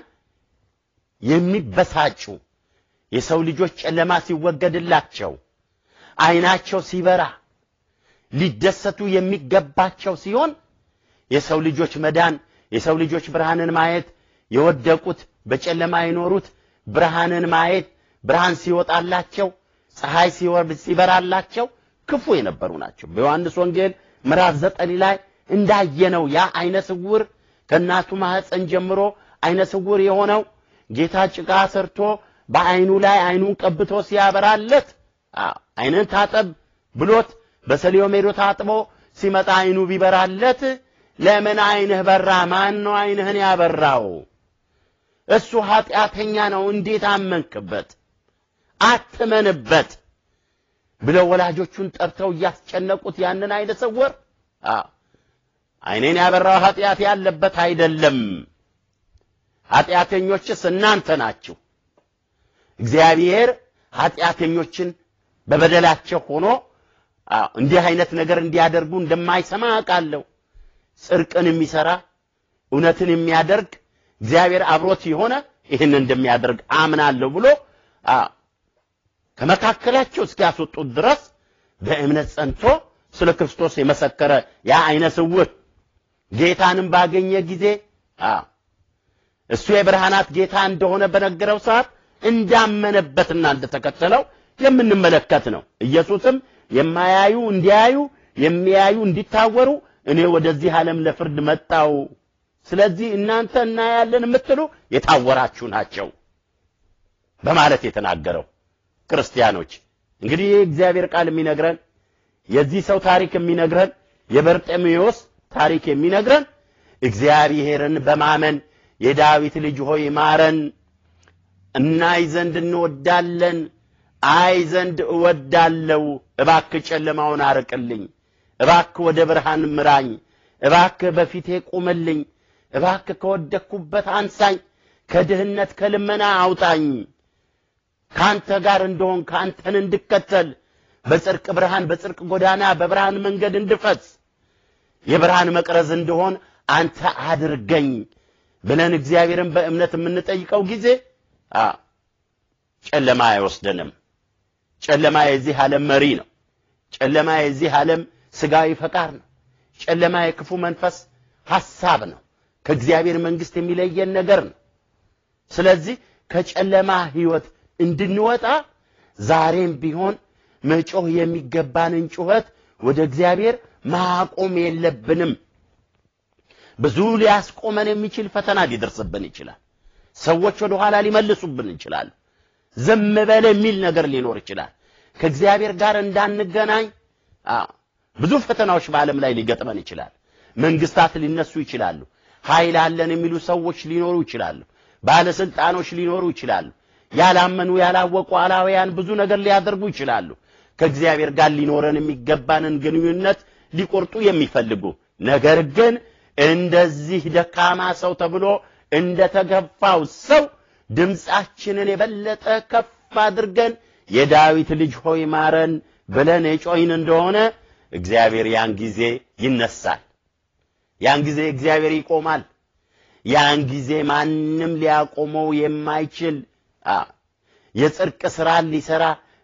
የሚበሳጩ የሰው ልጆች ጨለማ ሲወገድላቸው አይናቸው ሲበራ ሊደሰቱ የሚገባቸው ሲሆን የሰው ልጆች መዳን የሰው ልጆች ብርሃንን ማየት የወደቁት በጨለማ የኖሩት ብርሃንን ማየት ብርሃን ሲወጣላቸው ፀሐይ ሲወርድ ሲበራላቸው ክፉ የነበሩ ናቸው። በዮሐንስ ወንጌል ምዕራፍ ዘጠኝ ላይ እንዳየነው ያ አይነ ስውር ከእናቱ ማህፀን ጀምሮ አይነ ስውር የሆነው ጌታ ጭቃ ሰርቶ በአይኑ ላይ አይኑን ቀብቶ ሲያበራለት አይንን ታጠብ ብሎት በሰሊሆም ሄዶ ታጥቦ ሲመጣ አይኑ ቢበራለት ለምን አይንህ በራ? ማን ነው አይንህን ያበራው? እሱ ኃጢአተኛ ነው፣ እንዴት አመንክበት? አትመንበት ብለው ወላጆቹን ጠርተው እያስጨነቁት ያንን አይነ ስውር አይኔን ያበራው ኃጢአት ያለበት አይደለም፣ ኃጢአተኞችስ እናንተ ናችሁ። እግዚአብሔር ኃጢአተኞችን በበደላቸው ሆኖ እንዲህ አይነት ነገር እንዲያደርጉ እንደማይሰማ አውቃለሁ። ጽድቅን የሚሰራ እውነትን የሚያደርግ እግዚአብሔር አብሮት የሆነ ይህን እንደሚያደርግ አምናለሁ ብሎ ከመካከላቸው እስኪያስወጡት ድረስ በእምነት ጸንቶ ስለ ክርስቶስ የመሰከረ ያ አይነ ስውር ጌታንም ባገኘ ጊዜ እሱ የብርሃናት ጌታ እንደሆነ በነገረው ሰዓት እንዳመነበትና እንደተከተለው የምንመለከት ነው። ኢየሱስም የማያዩ እንዲያዩ የሚያዩ እንዲታወሩ እኔ ወደዚህ ዓለም ለፍርድ መጣው። ስለዚህ እናንተ እናያለን የምትሉ የታወራችሁ ናቸው በማለት የተናገረው ክርስቲያኖች እንግዲህ ይህ እግዚአብሔር ቃል የሚነግረን የዚህ ሰው ታሪክ የሚነግረን የበርጤሜዎስ ታሪክ የሚነግረን እግዚአብሔርን በማመን የዳዊት ልጅ ሆይ ማረን፣ እናይ ዘንድ እንወዳለን፣ አይ ዘንድ እወዳለው፣ እባክህ ጨለማውን አርቅልኝ፣ እባክህ ወደ ብርሃን ምራኝ፣ እባክህ በፊቴ ቁምልኝ፣ እባክህ ከወደቅኩበት አንሳኝ፣ ከድህነት ከልመና አውጣኝ፣ ካንተ ጋር እንደሆን ካንተን እንድከተል በጽድቅ ብርሃን በጽድቅ ጎዳና በብርሃን መንገድ እንድፈስ የብርሃን መቅረዝ እንደሆን አንተ አድርገኝ ብለን እግዚአብሔርን በእምነት የምንጠይቀው ጊዜ ጨለማ አይወስደንም። ጨለማ የዚህ ዓለም መሪ ነው። ጨለማ የዚህ ዓለም ስጋዊ ፈቃድ ነው። ጨለማ የክፉ መንፈስ ሐሳብ ነው። ከእግዚአብሔር መንግስት የሚለየን ነገር ነው። ስለዚህ ከጨለማ ህይወት እንድንወጣ ዛሬም ቢሆን መጮህ የሚገባንን ጩኸት ወደ እግዚአብሔር ማቆም የለብንም። ብዙ ሊያስቆመን የሚችል ፈተና ሊደርስብን ይችላል። ሰዎች ወደ ኋላ ሊመልሱብን ይችላሉ። ዝም በል የሚል ነገር ሊኖር ይችላል። ከእግዚአብሔር ጋር እንዳንገናኝ ብዙ ፈተናዎች በዓለም ላይ ሊገጥመን ይችላል። መንግስታት ሊነሱ ይችላሉ። ኃይል አለን የሚሉ ሰዎች ሊኖሩ ይችላሉ። ባለስልጣኖች ሊኖሩ ይችላሉ። ያላመኑ ያላወቁ አላውያን ብዙ ነገር ሊያደርጉ ይችላሉ። ከእግዚአብሔር ጋር ሊኖረን የሚገባንን ግንኙነት ሊቆርጡ የሚፈልጉ ነገር ግን እንደዚህ ደካማ ሰው ተብሎ እንደተገፋው ሰው ድምፃችንን የበለጠ ከፍ አድርገን የዳዊት ልጅ ሆይ ማረን ብለን የጮይን እንደሆነ እግዚአብሔር ያን ጊዜ ይነሳል። ያን ጊዜ እግዚአብሔር ይቆማል። ያን ጊዜ ማንም ሊያቆመው የማይችል የጽድቅ ስራን ሊሰራ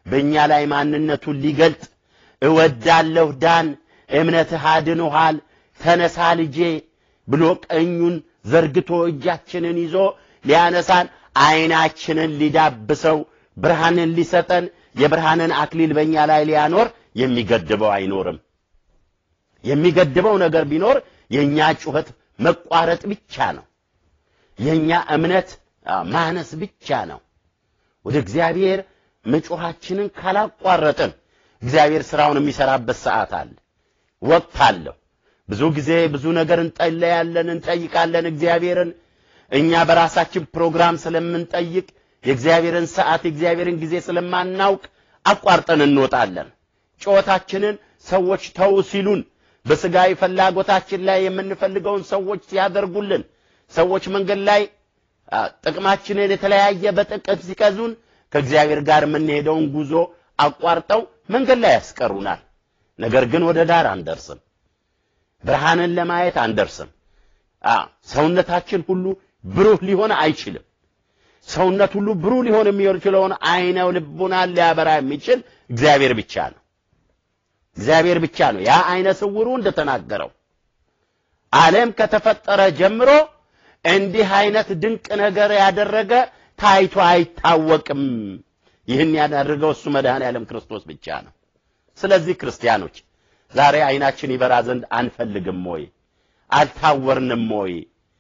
በእኛ ላይ ማንነቱን ሊገልጥ እወዳለሁ ዳን እምነትህ አድኖሃል ተነሳ ልጄ ብሎ ቀኙን ዘርግቶ እጃችንን ይዞ ሊያነሳን አይናችንን ሊዳብሰው ብርሃንን ሊሰጠን የብርሃንን አክሊል በእኛ ላይ ሊያኖር የሚገድበው አይኖርም። የሚገድበው ነገር ቢኖር የእኛ ጩኸት መቋረጥ ብቻ ነው። የእኛ እምነት ማነስ ብቻ ነው። ወደ እግዚአብሔር መጮኻችንን ካላቋረጥን እግዚአብሔር ስራውን የሚሰራበት ሰዓት አለ፣ ወቅት አለው። ብዙ ጊዜ ብዙ ነገር እንጠለያለን፣ እንጠይቃለን እግዚአብሔርን። እኛ በራሳችን ፕሮግራም ስለምንጠይቅ የእግዚአብሔርን ሰዓት የእግዚአብሔርን ጊዜ ስለማናውቅ አቋርጠን እንወጣለን። ጩኸታችንን ሰዎች ተው ሲሉን፣ በስጋዊ ፍላጎታችን ላይ የምንፈልገውን ሰዎች ሲያደርጉልን፣ ሰዎች መንገድ ላይ ጥቅማችንን የተለያየ በጥቅም ሲቀዙን ከእግዚአብሔር ጋር የምንሄደውን ጉዞ አቋርጠው መንገድ ላይ ያስቀሩናል። ነገር ግን ወደ ዳር አንደርስም። ብርሃንን ለማየት አንደርስም። ሰውነታችን ሁሉ ብሩህ ሊሆን አይችልም። ሰውነት ሁሉ ብሩህ ሊሆን የሚችለውን አይነ ልቡናን ሊያበራ የሚችል እግዚአብሔር ብቻ ነው። እግዚአብሔር ብቻ ነው። ያ አይነ ስውሩ እንደተናገረው ዓለም ከተፈጠረ ጀምሮ እንዲህ አይነት ድንቅ ነገር ያደረገ ታይቶ አይታወቅም። ይህን ያደረገው እሱ መድኃኔ ዓለም ክርስቶስ ብቻ ነው። ስለዚህ ክርስቲያኖች ዛሬ አይናችን ይበራ ዘንድ አንፈልግም ወይ? አልታወርንም ወይ?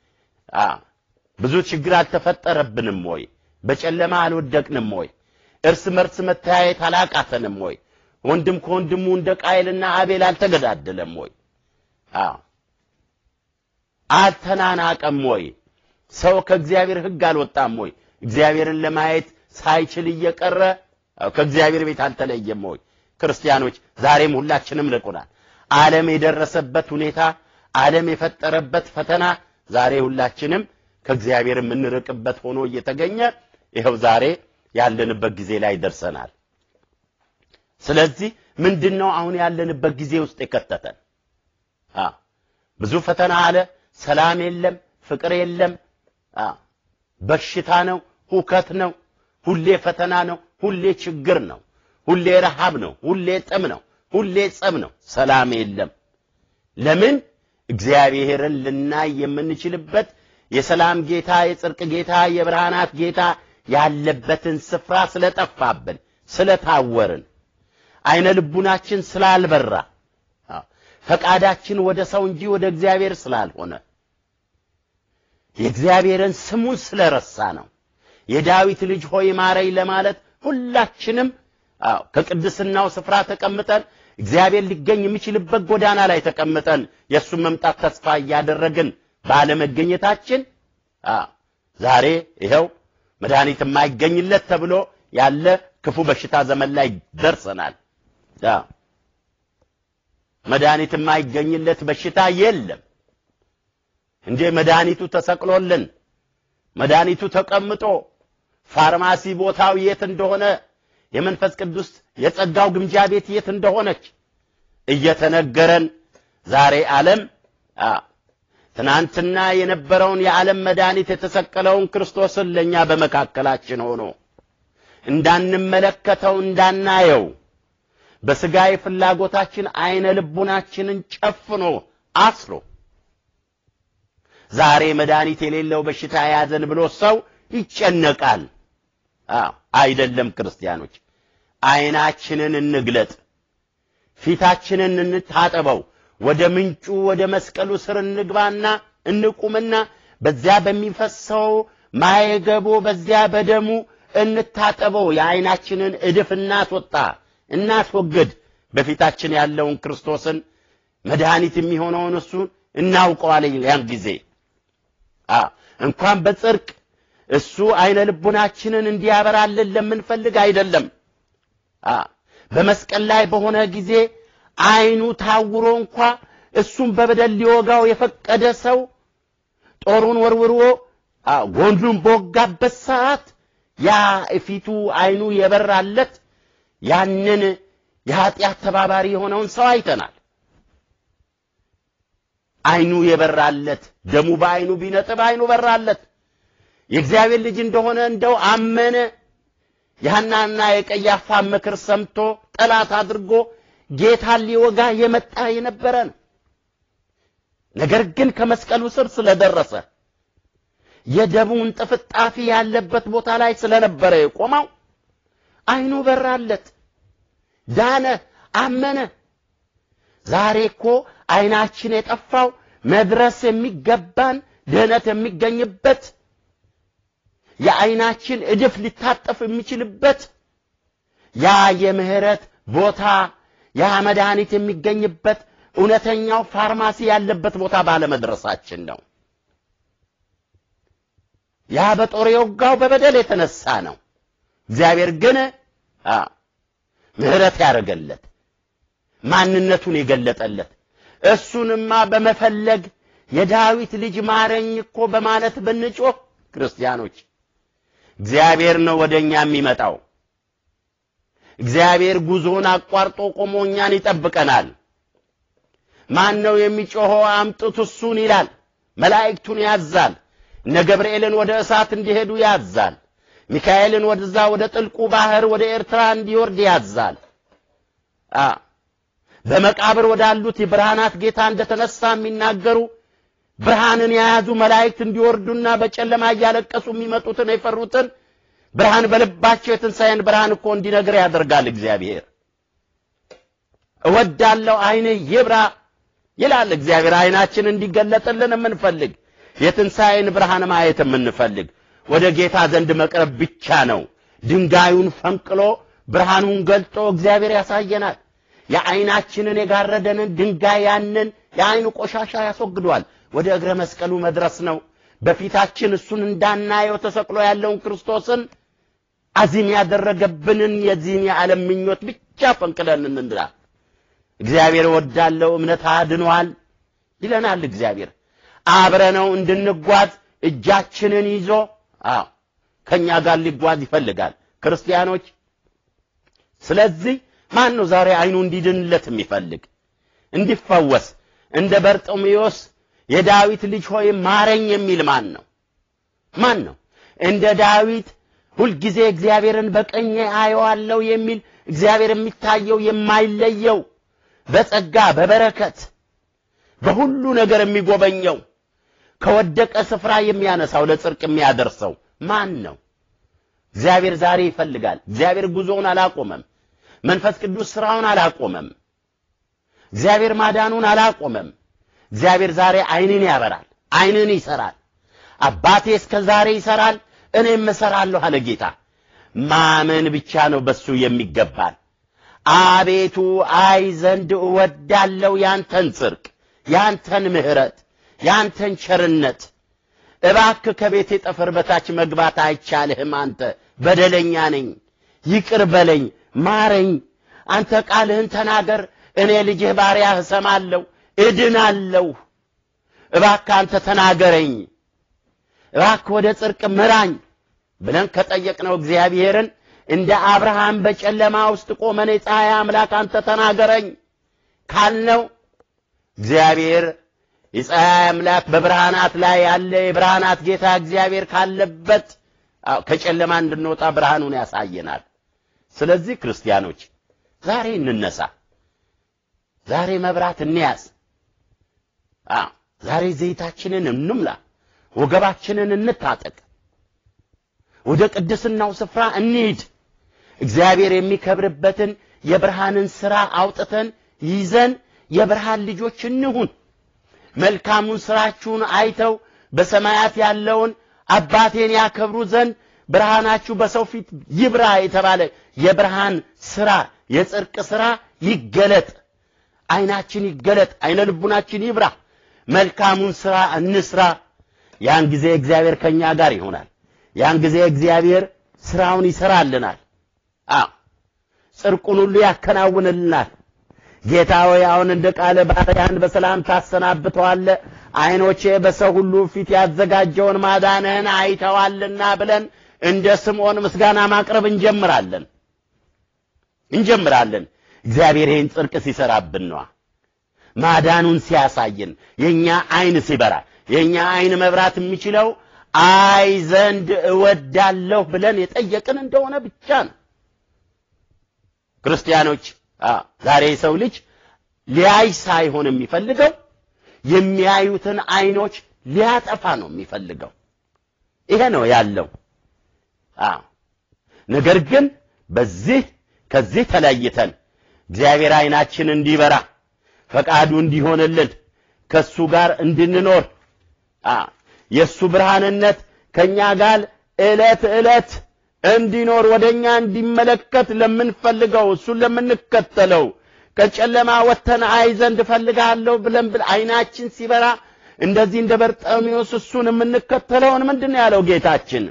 ብዙ ችግር አልተፈጠረብንም ወይ? በጨለማ አልወደቅንም ወይ? እርስ መርስ መተያየት አላቃተንም ወይ? ወንድም ከወንድሙ እንደ ቃየልና አቤል አልተገዳደለም ወይ? አልተናናቀም ወይ? ሰው ከእግዚአብሔር ሕግ አልወጣም ወይ? እግዚአብሔርን ለማየት ሳይችል እየቀረ ከእግዚአብሔር ቤት አልተለየም ወይ? ክርስቲያኖች ዛሬም ሁላችንም ርቁናል። ዓለም የደረሰበት ሁኔታ፣ ዓለም የፈጠረበት ፈተና ዛሬ ሁላችንም ከእግዚአብሔር የምንርቅበት ሆኖ እየተገኘ ይኸው ዛሬ ያለንበት ጊዜ ላይ ደርሰናል። ስለዚህ ምንድን ነው አሁን ያለንበት ጊዜ ውስጥ የከተተን? ብዙ ፈተና አለ። ሰላም የለም፣ ፍቅር የለም፣ በሽታ ነው፣ ሁከት ነው፣ ሁሌ ፈተና ነው፣ ሁሌ ችግር ነው፣ ሁሌ ረሃብ ነው፣ ሁሌ ጥም ነው፣ ሁሌ ጸብ ነው። ሰላም የለም። ለምን? እግዚአብሔርን ልናይ የምንችልበት የሰላም ጌታ፣ የጽድቅ ጌታ፣ የብርሃናት ጌታ ያለበትን ስፍራ ስለጠፋብን፣ ስለታወርን፣ አይነ ልቡናችን ስላልበራ፣ ፈቃዳችን ወደ ሰው እንጂ ወደ እግዚአብሔር ስላልሆነ፣ የእግዚአብሔርን ስሙን ስለረሳ ነው። የዳዊት ልጅ ሆይ ማረኝ ለማለት ሁላችንም ከቅድስናው ስፍራ ተቀምጠን እግዚአብሔር ሊገኝ የሚችልበት ጎዳና ላይ ተቀምጠን የእሱን መምጣት ተስፋ እያደረግን ባለመገኘታችን ዛሬ ይኸው መድኃኒት የማይገኝለት ተብሎ ያለ ክፉ በሽታ ዘመን ላይ ደርሰናል። መድኃኒት የማይገኝለት በሽታ የለም እንዴ! መድኃኒቱ ተሰቅሎልን መድኃኒቱ ተቀምጦ ፋርማሲ ቦታው የት እንደሆነ የመንፈስ ቅዱስ የጸጋው ግምጃ ቤት የት እንደሆነች እየተነገረን ዛሬ ዓለም ትናንትና የነበረውን የዓለም መድኃኒት የተሰቀለውን ክርስቶስን ለእኛ በመካከላችን ሆኖ እንዳንመለከተው እንዳናየው በሥጋዊ ፍላጎታችን አይነ ልቡናችንን ጨፍኖ አስሮ ዛሬ መድኃኒት የሌለው በሽታ የያዘን ብሎ ሰው ይጨነቃል። አይደለም ክርስቲያኖች፣ አይናችንን እንግለጥ፣ ፊታችንን እንታጠበው፣ ወደ ምንጩ ወደ መስቀሉ ስር እንግባና እንቁምና በዚያ በሚፈሰው ማየገቦ በዚያ በደሙ እንታጠበው። የአይናችንን እድፍ እናስወጣ፣ እናስወግድ። በፊታችን ያለውን ክርስቶስን መድኃኒት የሚሆነውን እሱን እናውቀዋለን። ያን ጊዜ እንኳን በጽድቅ እሱ አይነ ልቡናችንን እንዲያበራልን ለምንፈልግ አይደለም። በመስቀል ላይ በሆነ ጊዜ አይኑ ታውሮ እንኳ እሱን በበደል ሊወጋው የፈቀደ ሰው ጦሩን ወርውሮ ጎንዱን በወጋበት ሰዓት ያ ፊቱ አይኑ የበራለት ያንን የኃጢአት ተባባሪ የሆነውን ሰው አይተናል። አይኑ የበራለት ደሙ በአይኑ ቢነጥብ አይኑ በራለት። የእግዚአብሔር ልጅ እንደሆነ እንደው አመነ። የሐናና የቀያፋ ምክር ሰምቶ ጠላት አድርጎ ጌታን ሊወጋ የመጣ የነበረ ነው። ነገር ግን ከመስቀሉ ስር ስለደረሰ የደሙን ጥፍጣፊ ያለበት ቦታ ላይ ስለነበረ የቆመው አይኑ በራለት፣ ዳነ፣ አመነ። ዛሬ እኮ አይናችን የጠፋው መድረስ የሚገባን ድህነት የሚገኝበት የአይናችን እድፍ ሊታጠፍ የሚችልበት ያ የምህረት ቦታ ያ መድኃኒት የሚገኝበት እውነተኛው ፋርማሲ ያለበት ቦታ ባለመድረሳችን ነው። ያ በጦር የወጋው በበደል የተነሳ ነው። እግዚአብሔር ግን አ ምህረት ያደረገለት ማንነቱን የገለጠለት እሱንማ በመፈለግ የዳዊት ልጅ ማረኝ እኮ በማለት ብንጮህ ክርስቲያኖች እግዚአብሔር ነው ወደኛ የሚመጣው። እግዚአብሔር ጉዞን አቋርጦ ቆሞ እኛን ይጠብቀናል። ማን ነው የሚጮኸው? አምጡት እሱን ይላል። መላእክቱን ያዛል። እነ ገብርኤልን ወደ እሳት እንዲሄዱ ያዛል። ሚካኤልን ወደዛ ወደ ጥልቁ ባህር ወደ ኤርትራ እንዲወርድ ያዛል። አ በመቃብር ወዳሉት የብርሃናት ጌታ እንደተነሳ የሚናገሩ ብርሃንን የያዙ መላእክት እንዲወርዱና በጨለማ እያለቀሱ የሚመጡትን የፈሩትን ብርሃን በልባቸው የትንሣኤን ብርሃን እኮ እንዲነግር ያደርጋል እግዚአብሔር። እወዳለሁ ዓይንህ ይብራ ይላል እግዚአብሔር። ዓይናችን እንዲገለጥልን የምንፈልግ የትንሣኤን ብርሃን ማየት የምንፈልግ ወደ ጌታ ዘንድ መቅረብ ብቻ ነው። ድንጋዩን ፈንቅሎ ብርሃኑን ገልጦ እግዚአብሔር ያሳየናል። የዓይናችንን የጋረደንን ድንጋይ ያንን የዓይኑ ቆሻሻ ያስወግዷል። ወደ እግረ መስቀሉ መድረስ ነው። በፊታችን እሱን እንዳናየው ተሰቅሎ ያለውን ክርስቶስን አዚም ያደረገብንን የዚህን የዓለም ምኞት ብቻ ፈንቅለን እንንዳ። እግዚአብሔር ወዳለው እምነት አድኗል ይለናል። እግዚአብሔር አብረነው እንድንጓዝ እጃችንን ይዞ አዎ ከኛ ጋር ሊጓዝ ይፈልጋል። ክርስቲያኖች ስለዚህ ማን ነው ዛሬ አይኑ እንዲድንለት የሚፈልግ እንዲፈወስ እንደ በርጤሜዎስ የዳዊት ልጅ ሆይ ማረኝ የሚል ማን ነው? ማን ነው? እንደ ዳዊት ሁልጊዜ እግዚአብሔርን በቀኜ አየዋለሁ የሚል እግዚአብሔር የሚታየው የማይለየው በጸጋ በበረከት በሁሉ ነገር የሚጎበኘው ከወደቀ ስፍራ የሚያነሳው ለጽድቅ የሚያደርሰው ማን ነው? እግዚአብሔር ዛሬ ይፈልጋል። እግዚአብሔር ጉዞውን አላቆመም። መንፈስ ቅዱስ ስራውን አላቆመም። እግዚአብሔር ማዳኑን አላቆመም። እግዚአብሔር ዛሬ አይንን ያበራል፣ አይንን ይሰራል። አባቴ እስከ ዛሬ ይሰራል፣ እኔም እሰራለሁ አለ ጌታ። ማመን ብቻ ነው በሱ የሚገባል። አቤቱ አይ ዘንድ እወዳለሁ ያንተን ጽድቅ፣ ያንተን ምሕረት፣ ያንተን ቸርነት። እባክህ ከቤቴ ጠፈር በታች መግባት አይቻልህም። አንተ በደለኛ ነኝ፣ ይቅር በለኝ፣ ማረኝ። አንተ ቃልህን ተናገር፣ እኔ ልጅህ ባሪያህ እሰማለሁ፣ እድናለሁ። እባክህ አንተ ተናገረኝ፣ እባክህ ወደ ጽድቅ ምራኝ ብለን ከጠየቅነው እግዚአብሔርን እንደ አብርሃም በጨለማ ውስጥ ቆመን የፀሐይ አምላክ አንተ ተናገረኝ ካልነው እግዚአብሔር የፀሐይ አምላክ በብርሃናት ላይ ያለ የብርሃናት ጌታ እግዚአብሔር ካለበት አዎ ከጨለማ እንድንወጣ ብርሃኑን ያሳየናል። ስለዚህ ክርስቲያኖች ዛሬ እንነሳ፣ ዛሬ መብራት እንያዝ። አዎ ዛሬ ዘይታችንን እንሙላ፣ ወገባችንን እንታጠቅ፣ ወደ ቅድስናው ስፍራ እንሂድ። እግዚአብሔር የሚከብርበትን የብርሃንን ሥራ አውጥተን ይዘን የብርሃን ልጆች እንሁን። መልካሙን ሥራችሁን አይተው በሰማያት ያለውን አባቴን ያከብሩ ዘንድ ብርሃናችሁ በሰው ፊት ይብራ የተባለ የብርሃን ሥራ የጽድቅ ሥራ ይገለጥ። አይናችን ይገለጥ፣ አይነ ልቡናችን ይብራ። መልካሙን ሥራ እንስራ። ያን ጊዜ እግዚአብሔር ከኛ ጋር ይሆናል። ያን ጊዜ እግዚአብሔር ሥራውን ይሰራልናል። አዎ ጽድቁን ሁሉ ያከናውንልናል። ጌታ ሆይ አሁን እንደ ቃለ ባሪያህን በሰላም ታሰናብተዋለህ፣ ዓይኖቼ በሰው ሁሉ ፊት ያዘጋጀውን ማዳንህን አይተዋልና ብለን እንደ ስምዖን ምስጋና ማቅረብ እንጀምራለን እንጀምራለን። እግዚአብሔር ይህን ጽድቅ ሲሰራብን ነዋ። ማዳኑን ሲያሳየን የኛ ዓይን ሲበራ የኛ ዓይን መብራት የሚችለው አይ ዘንድ እወዳለሁ ብለን የጠየቅን እንደሆነ ብቻ ነው። ክርስቲያኖች ዛሬ የሰው ልጅ ሊያይ ሳይሆን የሚፈልገው የሚያዩትን አይኖች ሊያጠፋ ነው የሚፈልገው። ይሄ ነው ያለው። አዎ ነገር ግን በዚህ ከዚህ ተለይተን እግዚአብሔር አይናችን እንዲበራ ፈቃዱ እንዲሆንልን ከሱ ጋር እንድንኖር የእሱ ብርሃንነት ከኛ ጋር ዕለት ዕለት እንዲኖር ወደኛ እንዲመለከት ለምንፈልገው እሱን ለምንከተለው ከጨለማ ወጥተን አይ ዘንድ እፈልጋለሁ ብለን ብል አይናችን ሲበራ እንደዚህ እንደ በርጤሜዎስ እሱን የምንከተለውን ምንድን ነው ያለው ጌታችን?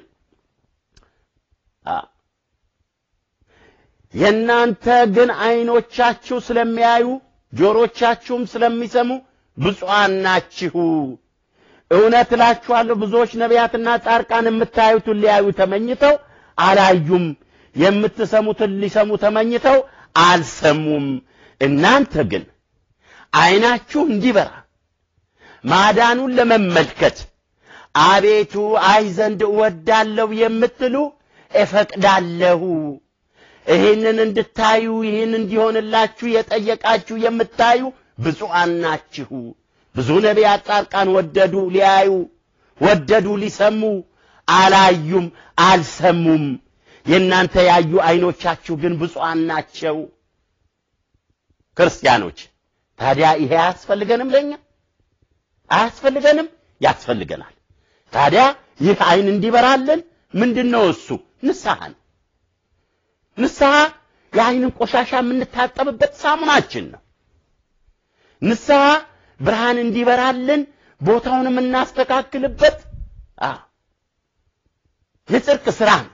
የእናንተ ግን አይኖቻችሁ ስለሚያዩ ጆሮቻችሁም ስለሚሰሙ ብፁዓን ናችሁ። እውነት እላችኋለሁ ብዙዎች ነቢያትና ጻድቃን የምታዩትን ሊያዩ ተመኝተው አላዩም፣ የምትሰሙትን ሊሰሙ ተመኝተው አልሰሙም። እናንተ ግን አይናችሁ እንዲበራ ማዳኑን ለመመልከት አቤቱ አይ ዘንድ እወዳለሁ የምትሉ እፈቅዳለሁ። ይህንን እንድታዩ ይህን እንዲሆንላችሁ የጠየቃችሁ የምታዩ ብፁዓን ናችሁ። ብዙ ነቢያት ጻድቃን ወደዱ ሊያዩ፣ ወደዱ ሊሰሙ፣ አላዩም፣ አልሰሙም። የእናንተ ያዩ አይኖቻችሁ ግን ብፁዓን ናቸው። ክርስቲያኖች ታዲያ ይሄ አያስፈልገንም? ለኛ አያስፈልገንም? ያስፈልገናል። ታዲያ ይህ አይን እንዲበራልን ምንድን ነው እሱ? ንስሐ ነው። ንስሐ የአይንን ቆሻሻ የምንታጠብበት ሳሙናችን ነው። ንስሐ ብርሃን እንዲበራልን ቦታውን የምናስተካክልበት የጽድቅ ስራ ነው።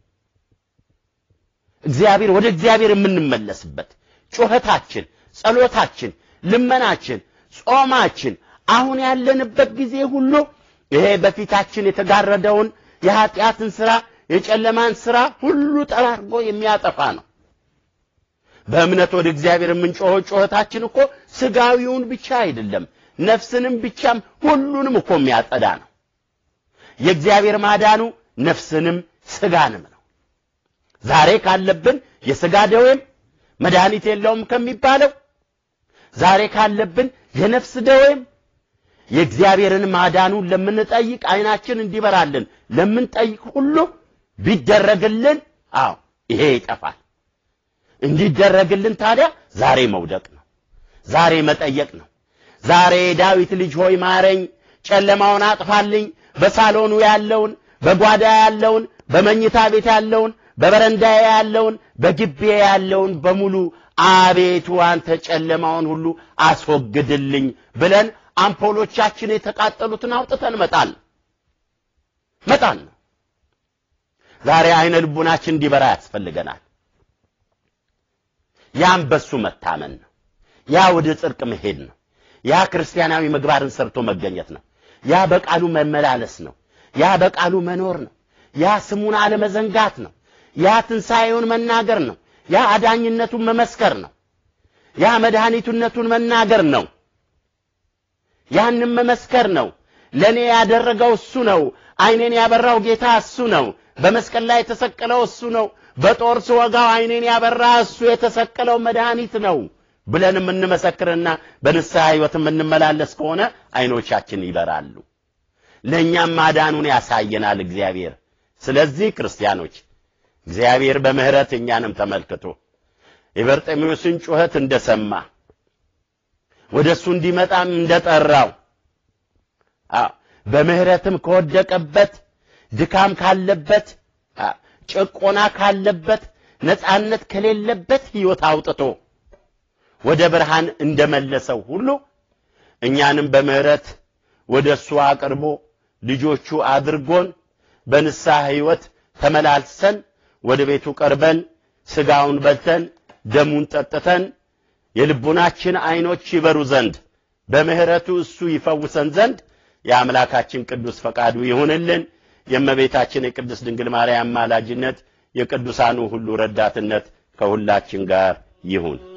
እግዚአብሔር ወደ እግዚአብሔር የምንመለስበት ጩኸታችን፣ ጸሎታችን፣ ልመናችን፣ ጾማችን አሁን ያለንበት ጊዜ ሁሉ ይሄ በፊታችን የተጋረደውን የኃጢአትን ስራ የጨለማን ስራ ሁሉ ጠራርጎ የሚያጠፋ ነው። በእምነት ወደ እግዚአብሔር የምንጮኸው ጩኸታችን እኮ ስጋዊውን ብቻ አይደለም፣ ነፍስንም ብቻም ሁሉንም እኮ የሚያጸዳ ነው። የእግዚአብሔር ማዳኑ ነፍስንም ስጋንም ነው። ዛሬ ካለብን የስጋ ደዌም መድኃኒት የለውም ከሚባለው ዛሬ ካለብን የነፍስ ደዌም የእግዚአብሔርን ማዳኑን ለምንጠይቅ አይናችን እንዲበራልን ለምንጠይቅ ሁሉ ቢደረግልን፣ አዎ ይሄ ይጠፋል። እንዲደረግልን ታዲያ ዛሬ መውደቅ ነው። ዛሬ መጠየቅ ነው። ዛሬ ዳዊት ልጅ ሆይ ማረኝ፣ ጨለማውን አጥፋልኝ፣ በሳሎኑ ያለውን፣ በጓዳ ያለውን፣ በመኝታ ቤት ያለውን፣ በበረንዳ ያለውን፣ በግቤ ያለውን በሙሉ አቤቱ አንተ ጨለማውን ሁሉ አስወግድልኝ ብለን አምፖሎቻችን የተቃጠሉትን አውጥተን መጣል መጣል ነው። ዛሬ አይነ ልቡናችን እንዲበራ ያስፈልገናል። ያም በሱ መታመን ነው። ያ ወደ ጽድቅ መሄድ ነው። ያ ክርስቲያናዊ ምግባርን ሰርቶ መገኘት ነው። ያ በቃሉ መመላለስ ነው። ያ በቃሉ መኖር ነው። ያ ስሙን አለመዘንጋት ነው። ያ ትንሣኤውን መናገር ነው። ያ አዳኝነቱን መመስከር ነው። ያ መድኃኒቱነቱን መናገር ነው። ያንም መመስከር ነው። ለእኔ ያደረገው እሱ ነው። አይኔን ያበራው ጌታ እሱ ነው። በመስቀል ላይ የተሰቀለው እሱ ነው። በጦር ስወጋው አይኔን ያበራ እሱ የተሰቀለው መድኃኒት ነው ብለን የምንመሰክርና በንስሐ ሕይወት የምንመላለስ ከሆነ አይኖቻችን ይበራሉ። ለእኛም ማዳኑን ያሳየናል እግዚአብሔር። ስለዚህ ክርስቲያኖች እግዚአብሔር በምሕረት እኛንም ተመልክቶ የበርጤሜዎስን ጩኸት እንደሰማ ወደ እሱ እንዲመጣም እንደጠራው በምሕረትም ከወደቀበት ድካም ካለበት ጭቆና ካለበት ነፃነት ከሌለበት ሕይወት አውጥቶ ወደ ብርሃን እንደመለሰው ሁሉ እኛንም በምሕረት ወደ እሱ አቅርቦ ልጆቹ አድርጎን በንስሐ ሕይወት ተመላልሰን ወደ ቤቱ ቀርበን ሥጋውን በልተን ደሙን ጠጥተን የልቡናችን ዐይኖች ይበሩ ዘንድ በምሕረቱ እሱ ይፈውሰን ዘንድ የአምላካችን ቅዱስ ፈቃዱ ይሁንልን። የእመቤታችን የቅድስት ድንግል ማርያም ማላጅነት የቅዱሳኑ ሁሉ ረዳትነት ከሁላችን ጋር ይሁን።